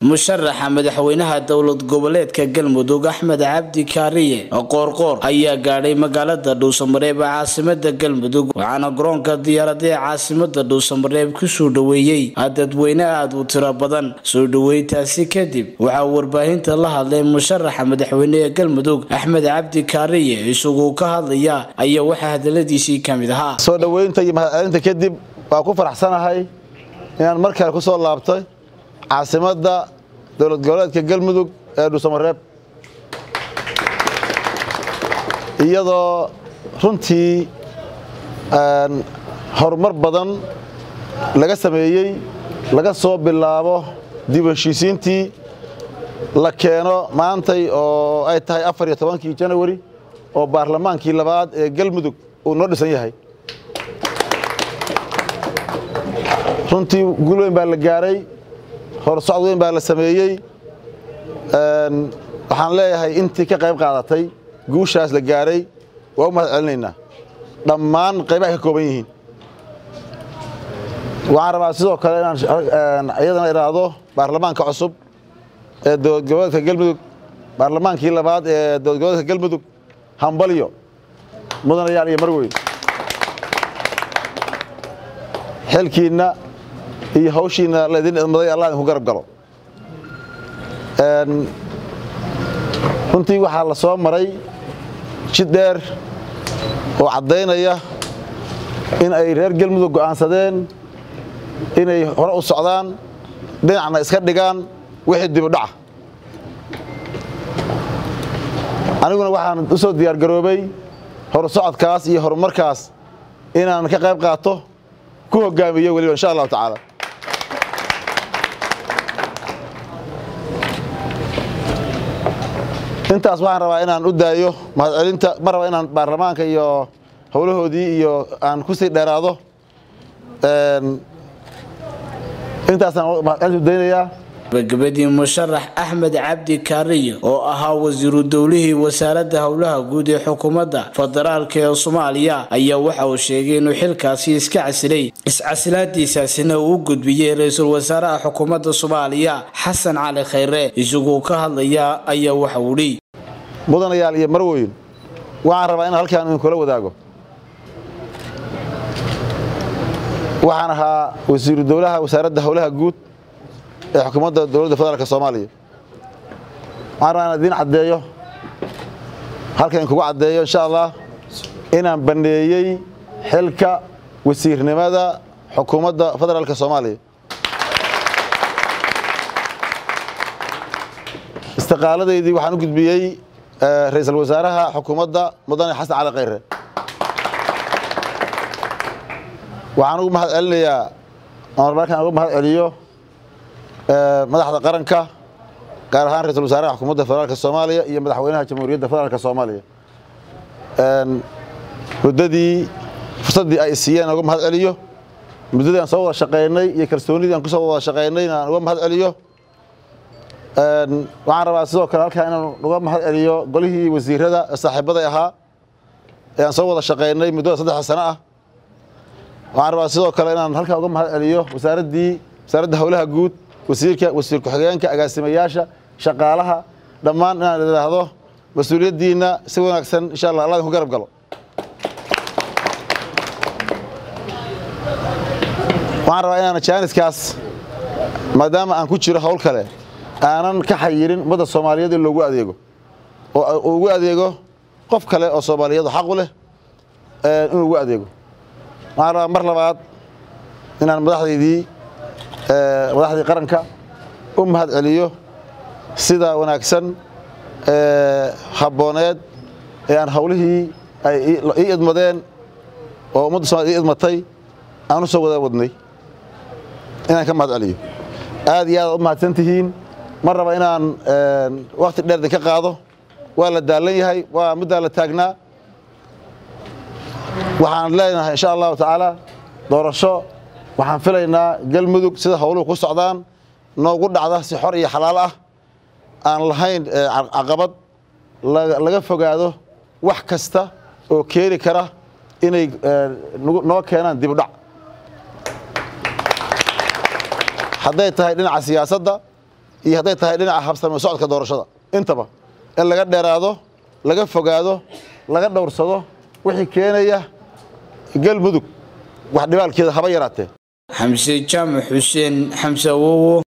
musharaxa madaxweynaha dowlad goboleedka galmudug axmed cabdi kaariye qoorqoor ayaa gaadhay magaalada dhuusamareeb ee caasimada galmudug waxaana garoonka diyaarada ee caasimada dhuusamareeb kusoo dhaweeyey dadweyne aada u tiro badan soo dhaweyntaasi kadib waxaa warbaahinta la hadlay musharaxa madaxweyne ee galmudug axmed cabdi kaariye isagoo ka hadlaya ayaa waxaa hadaladiisii ka mid ahaa soo dhoweynta iyo mahadcelinta kadib waa ku faraxsanahay inaan mar kale ku soo laabtay caasimadda dowlad goboleedka galmudug ee dhuusamareeb iyadoo runtii horumar badan laga sameeyey laga soo bilaabo dib heshiisiintii la keeno maantay oo ay tahay afar iyo tobankii janawari oo baarlamaankii labaad ee galmudug uu noo dhisan yahay runtii gul weyn baa la gaaray horsocod weyn baa la sameeyey waxaan leeyahay intii ka qayb qaadatay guushaas la gaaray waa u mahad celinaynaa dhammaan qaybaha ka kooban yihiin waxaan rabaa sidoo kale inaan iyadana idhaahdo baarlamaanka cusub ee dowlad goboleedka galmudug baarlamaankii labaad ee dowlad goboleedka galmudug hambalyo mudanayaal iyo marweyn xilkiinna iyo hawshiina laydin idmaday allah idinku garab galo runtii waxaa la soo maray jid dheer oo caddaynaya in ay reer galmudug go'aansadeen inay hore u socdaan dhinacna iska dhigaan wixii dibudhaca aniguna waxaan u soo diyaargaroobay horsocodkaas iyo horumarkaas inaan ka qayb qaato ku hogaamiyo weliba insha allahu tacaala intaas waxaan rabaa inaan u daayo mahadcelinta ma raba inaan baarlamaanka iyo howlahoodii iyo aan ku sii dheeraado intaasaan mahadcelinta u daynayaa gabagabadii musharax axmed cabdi kaariye oo ahaa wasiiru dowlihii wasaaradda howlaha guud ee xukuumadda federaalk ee soomaaliya ayaa waxa uu sheegay inuu xilkaasi iska casilay iscasilaadiisaasina uu u gudbiyey ra-iisul wasaaraha xukuumadda soomaaliya xasan cali khayre isagoo ka hadlaya ayaa waxa uu dhi mudanayaal iyo marweyn waxaan rabaa inaan halkaan idinkula wadaago waxaan ahaa wasiiru dowlaha wasaaradda howlaha guud ee xukuumadda dowladda federaalk soomaaliya waxaan rabaa inaan idiin caddeeyo halkan in kugu caddeeyo insha allah inaan banneeyey xilka wasiirnimada xukuumadda federaalk soomaaliya istiqaaladaydii waxaan u gudbiyey ra-iisul wasaaraha xukuumadda mudane xasan cali khayre waxaan ugu mahad celinayaa aan markaan uga mahad celiyo madaxda qaranka gaar ahaan ra-isul wasaaraha xukuumadda federaalk soomaaliya iyo madaxweynaha jamhuuriyadda federaalk soomaaliya muddadii fursaddii ay siiyeen aan uga mahad celiyo muddadii aan soo wada shaqaynay iyo kalsoonidii aan kusoo wada shaqaynayna aan uga mahad celiyo waxaan rabaa sidoo kale halkaa inaan uga mahad celiyo golihii wasiirada saaxiibaday ahaa ee aan soo wada shaqaynay muddada saddexda sano ah waxaan rabaa sidoo kale inaan halkaa uga mahad celiyo wasaaraddii wasaaradda howlaha guud wasiirka wasiir ku-xigeenka agaasimayaasha shaqaalaha dhammaan inaan idhaahdo mas-uuliyaddiinna si wanaagsan insha allah allah idinku garab galo waxaan rabaa inaan jaaniskaas maadaama aan ku jiro howl kale aanan ka xayirin ummadda soomaaliyeed in loogu adeego oo ugu adeego qof kale oo soomaaliyadu xaqu leh inuu ugu adeego waxaan rabaa mar labaad inaan madaxdaydii madaxdii qaranka u mahad celiyo sida wanaagsan habbooneed ee aan howlihii ay ii idmadeen oo ummadda somaliyed ii idmatay aan u soo wada wadnay inaan ka mahad celiyo aad iyo aad u mahadsan tihiin ma raba inaan wakti dheer idinka qaado waa la daalan yahay waa middaa la taagnaa waxaan leenahay insha allahu tacaala doorasho waxaan filaynaa galmudug sida howluhu ku socdaan noogu dhacda si xor iyo xalaal ah aan lahayn caqabad laga fogaado wax kasta oo keeni kara inay noo keenaan dibudhac hadday tahay dhinaca siyaasadda iyo hadday tahay dhinaca habsame socodka doorashada intaba in laga dheeraado laga fogaado laga dhowrsado wixii keenaya galmudug wax dhibaalkeeda haba yaraatee xamse jaamac xuseen xamse awowo